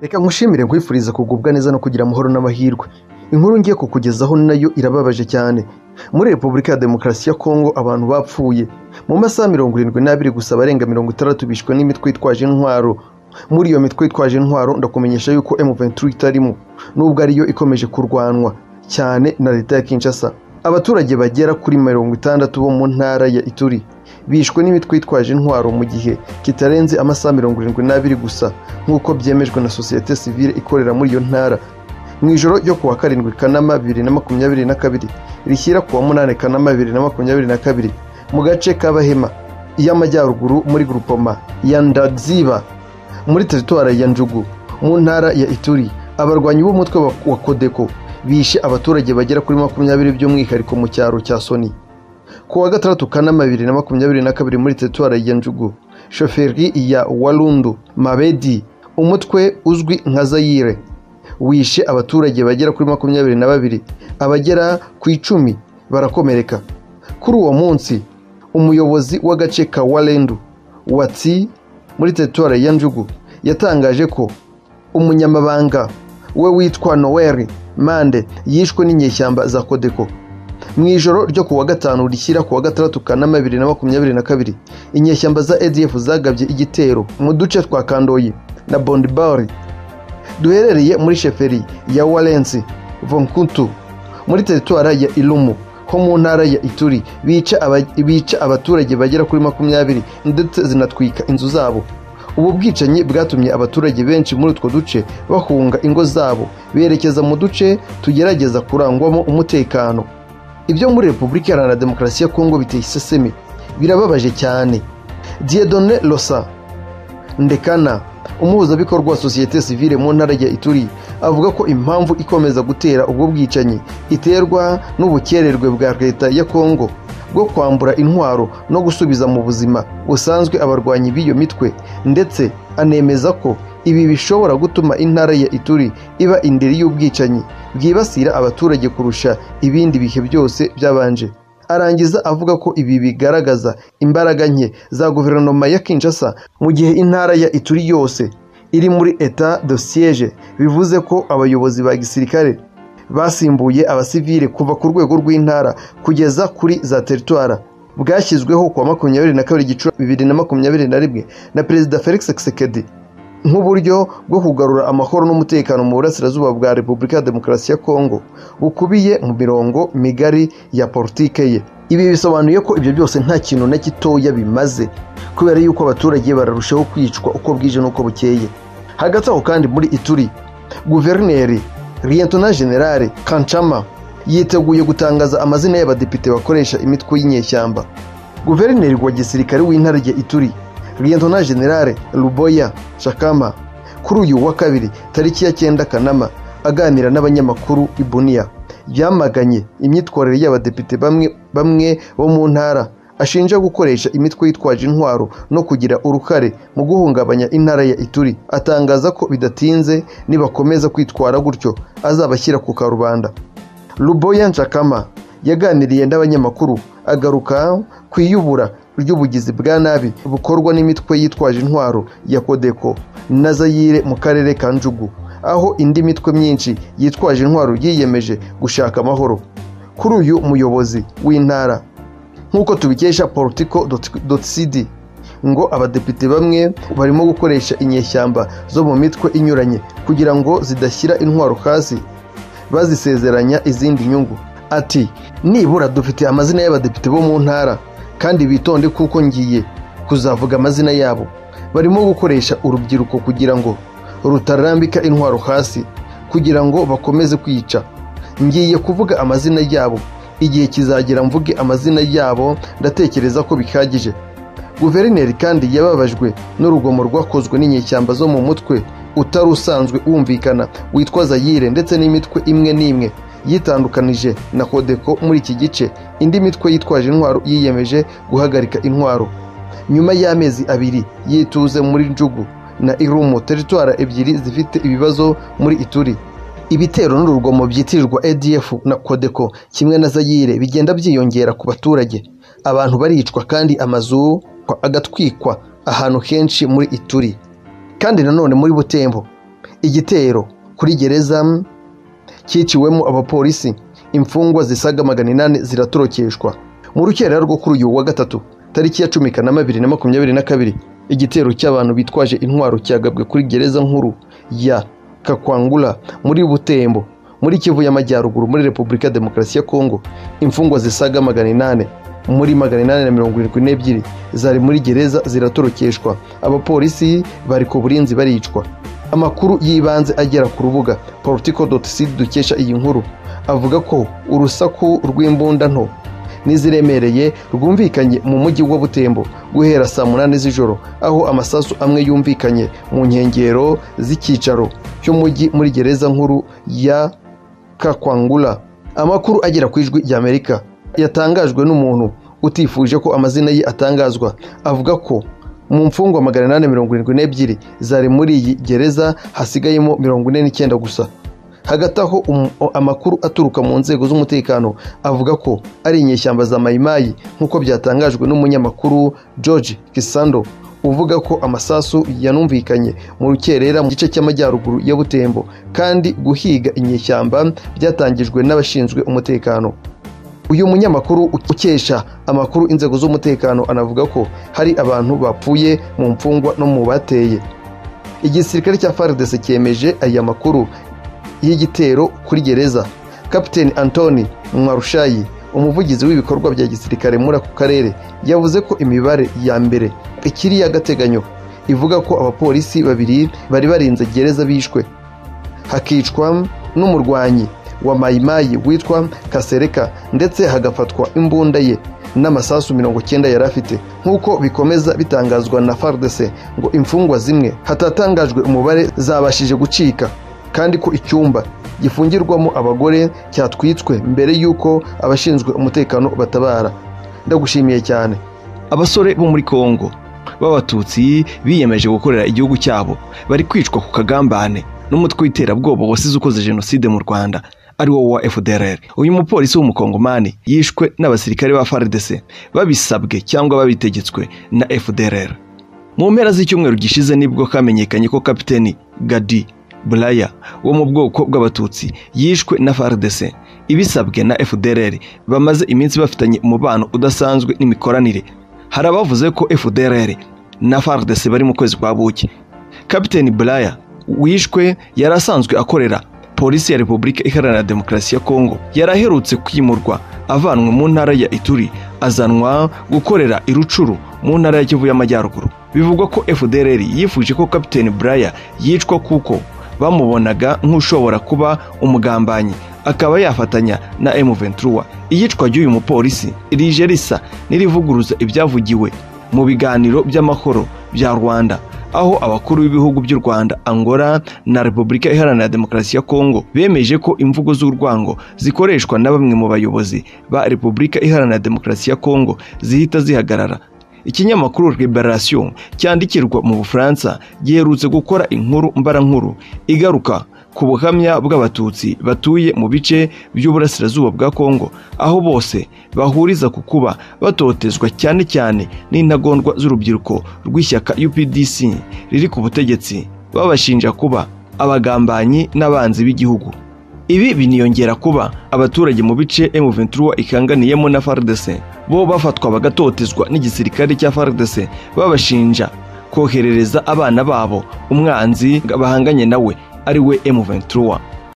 reka ngushimire nkwifuriza kugubwa neza no kugira amahoro n'amahirwe inkuru ngiye kukugezaho nayo irababaje cyane muri repubulika ya demokarasi ya kongo abantu bapfuye mu masaha mirongo irindwi n'abiri gusa abarenga mirongo itandatu bishwe n'imitwe yitwaje intwaro muri iyo mitwe yitwaje intwaro ndakumenyesha yuko M23 itarimo nubwo ariyo ikomeje kurwanwa cyane na leta ya Kinshasa abaturage bagera kuri mirongo itandatu bo mu ntara ya Ituri bishwe n'imitwe yitwaje intwaro mu gihe kitarenze amasaha mirongo irindwi n'abiri gusa nk'uko byemejwe na sosiyete sivile ikorera muri iyo ntara mu ijoro ryo kuwa karindwi kanama bibiri na makumyabiri na kabiri rishyira kuwa munani kanama bibiri na makumyabiri na kabiri mu gace k'abahema y'amajyaruguru muri grupoma ya ndaziba muri teritwara ya njugu mu ntara ya ituri abarwanyi b'umutwe wa- wa kodeko bishe abaturage bagera kuri makumyabiri by'umwihariko mu cyaro cya soni kuwa gatandatu kanama bibiri na makumyabiri na kabiri muri teritwari ya njugu shoferi ya warundu mabedi umutwe uzwi nka zayire wishe abaturage bagera kuri makumyabiri na babiri abagera ku icumi barakomereka kuri uwo munsi umuyobozi w'agace ka warendu watsi muri teritwari ya njugu yatangaje ko umunyamabanga we witwa noel mande yishwe n'inyeshyamba za kodeko mu ijoro ryo kuwa gatanu rishyira kuwa gatandatu kanama bibiri na makumyabiri na kabiri inyeshyamba za adf zagabye igitero mu duce twa kandoyi na bondibari duherereye muri sheferi ya warensi vonkutu muri teritwara ya ilumu ho mu ntara ya ituri bica aba- bica abaturage bagera kuri makumyabiri ndetse zinatwika inzu zabo ubu bwicanyi bwatumye abaturage benshi muri utwo duce bahunga ingo zabo berekeza mu duce tugerageza kurangwamo umutekano ibyo muri repubulika iharanira demokarasi ya kongo biteye iseseme birababaje cyane diedone rosa ndekana umuhuzabikorwa wa sosiyete sivile mu ntara ya ituri avuga ko impamvu ikomeza gutera ubwo bwicanyi iterwa n'ubukererwe bwa leta ya kongo bwo kwambura intwaro no gusubiza mu buzima busanzwe abarwanyi b'iyo mitwe ndetse anemeza ko ibi bishobora gutuma intara ya ituri iba indiri y'ubwicanyi bwibasira abaturage kurusha ibindi bihe byose byabanje arangiza avuga ko ibi bigaragaza imbaraga nke za guverinoma ya Kinshasa mu gihe intara ya Ituri yose iri muri etat de siege bivuze ko abayobozi ba gisirikare basimbuye abasivile kuva ku rwego rw'intara kugeza kuri za teritwara bwashyizweho kuwa makumyabiri na kabiri gicura bibiri na makumyabiri na rimwe na perezida Felix Tshisekedi nk'uburyo bwo kugarura amahoro n'umutekano mu burasirazuba bwa repubulika ya demokarasi ya kongo bukubiye mu mirongo migari ya politike ye ibi bisobanuye ko ibyo byose nta kintu na gitoya bimaze kubera yuko abaturage bararushaho kwicwa uko bwije n'uko bukeye hagati aho kandi muri ituri guverineri liyetona generale kanchama yiteguye gutangaza amazina y'abadepite bakoresha imitwe y'inyeshyamba guverineri wa gisirikare w'intara ya ituri liyetona generale ruboya shakama kuri uyu wa kabiri tariki ya cyenda kanama aganira n'abanyamakuru i buniya yamaganye imyitwarire y'abadepite bamwe bamwe bo mu ntara ashinja gukoresha imitwe yitwaje intwaro no kugira uruhare mu guhungabanya intara ya ituri atangaza ko bidatinze nibakomeza kwitwara gutyo azabashyira ku karubanda Luboya Nshakama yaganiriye n'abanyamakuru agaruka ku iyubura ry'ubugizi bwa nabi bukorwa n'imitwe yitwaje intwaro ya Kodeko na Zayire mu karere ka Njugu aho indi mitwe myinshi yitwaje intwaro yiyemeje gushaka amahoro kuri uyu muyobozi w'intara nk'uko tubikesha politico.cd ngo abadepite bamwe barimo gukoresha inyeshyamba zo mu mitwe inyuranye kugira ngo zidashyira intwaro hasi bazisezeranya izindi nyungu ati nibura dufite amazina y'abadepite bo mu ntara kandi bitonde kuko ngiye kuzavuga amazina yabo barimo gukoresha urubyiruko kugira ngo rutarambika intwaro hasi kugira ngo bakomeze kwica ngiye kuvuga amazina yabo igihe kizagera mvuge amazina yabo ndatekereza ko bihagije guverineri kandi yababajwe n'urugomo rwakozwe n'inyeshyamba zo mu mutwe utari usanzwe wumvikana witwa zayire ndetse n'imitwe imwe n'imwe yitandukanije na kodeko muri iki gice indi mitwe yitwaje intwaro yiyemeje guhagarika intwaro nyuma y'amezi abiri yituze muri njugu na irumu teritwara ebyiri zifite ibibazo muri ituri ibitero n'urugomo byitirirwa adf na kodeko kimwe na zayire bigenda byiyongera ku baturage abantu baricwa kandi amazu agatwikwa ahantu henshi muri ituri kandi nanone muri butembo igitero kuri gereza cyiciwemo abapolisi imfungwa zisaga magana inani ziratorokeshwa mu rukerera rwo kuri uyu wa gatatu tariki ya cumi kanama bibiri na makumyabiri na kabiri igitero cy'abantu bitwaje intwaro cyagabwe kuri gereza nkuru ya kakwangura muri butembo muri kivu y'amajyaruguru muri repubulika ya demokarasi ya kongo imfungwa zisaga magana inani muri magana inani na mirongo irindwi n'ebyiri zari muri gereza ziratorokeshwa abapolisi bari ku burinzi baricwa amakuru y'ibanze agera ku rubuga politico dukesha iyi nkuru avuga ko urusaku rw'imbunda nto n'iziremereye rwumvikanye mu mujyi wa butembo guhera saa munani z'ijoro aho amasasu amwe yumvikanye mu nkengero z'icyicaro cy'umujyi muri gereza nkuru ya kakwangura amakuru agera ku ijwi ry'amerika yatangajwe n'umuntu utifuje ko amazina ye atangazwa avuga ko mu mfungwa magana inani mirongo irindwi n'ebyiri zari muri iyi gereza hasigayemo mirongo ine n'icyenda gusa hagati aho um- amakuru aturuka mu nzego z'umutekano avuga ko ari inyeshyamba za mayimayi nk'uko byatangajwe n'umunyamakuru george kisando uvuga ko amasasu yanumvikanye mu rukerera mu gice cy'amajyaruguru ya butembo kandi guhiga inyeshyamba byatangijwe n'abashinzwe umutekano uyu munyamakuru ukesha amakuru inzego z'umutekano anavuga ko hari abantu bapfuye mu mfungwa no mu bateye igisirikare cya fardese cyemeje aya makuru y'igitero kuri gereza kapiteni antoni mwarushayi umuvugizi w'ibikorwa bya gisirikare muri ako karere yavuze ko imibare ya mbere ikiri iy'agateganyo ivuga ko abapolisi babiri bari barinze gereza bishwe hakicwa n'umurwanyi wa mayimayi witwa kasereka ndetse hagafatwa imbunda ye n'amasasu mirongo icyenda yari afite nk'uko bikomeza bitangazwa na fardese ngo imfungwa zimwe hatatangajwe umubare zabashije gucika kandi ko icyumba gifungirwamo abagore cyatwitswe mbere y'uko abashinzwe umutekano batabara ndagushimiye cyane abasore bo muri kongo b'abatutsi biyemeje gukorera igihugu cyabo bari kwicwa ku kagambane n'umutwe w'iterabwoba wasize ukoze jenoside mu rwanda ari wo wa fdrr uyu mupolisi w'umukongomani yishwe n'abasirikare ba frdc babisabwe cyangwa babitegetswe na fdrr mu mpera z'icyumweru gishize nibwo kamenyekanye ko kapiteni gadi buraya wo mu bwoko bw'abatutsi yishwe na frdc ibisabwe na fdrr bamaze iminsi bafitanye umubano udasanzwe n'imikoranire hari abavuze ko fdrr na frdc bari mu kwezi kwa buki kapiteni buraya wishwe yari asanzwe akorera polisi ya repubulika iharanira demokarasi ya kongo yari aherutse kwimurwa avanwe mu ntara ya ituri azanwa gukorera irucuru mu ntara ya kivu y'amajyaruguru bivugwa ko fdrr yifuje ko kapiteni buraya yicwa kuko bamubonaga nk'ushobora kuba umugambanyi akaba yafatanya na m23 iyicwa ry'uyu mupolisi rije risa n'irivuguruza ibyavugiwe mu biganiro by'amahoro bya rwanda aho abakuru b'ibihugu by'u Rwanda Angola na Repubulika Iharanira Demokarasi ya Kongo bemeje ko imvugo z'urwango zikoreshwa na bamwe mu bayobozi ba Repubulika Iharanira Demokarasi ya Kongo zihita zihagarara ikinyamakuru Liberation cyandikirwa mu Bufaransa giherutse gukora inkuru mbarankuru igaruka ku buhamya bw'abatutsi batuye mu bice by'uburasirazuba bwa kongo aho bose bahuriza ku kuba batotezwa cyane cyane n'intagondwa z'urubyiruko rw'ishyaka updc riri ku butegetsi babashinja kuba abagambanyi n'abanzi b'igihugu ibi biniyongera kuba abaturage mu bice M23 ikanganiyemo na FARDC bo bafatwa bagatotezwa n'igisirikare cya FARDC babashinja koherereza abana babo umwanzi bahanganye nawe ari we M23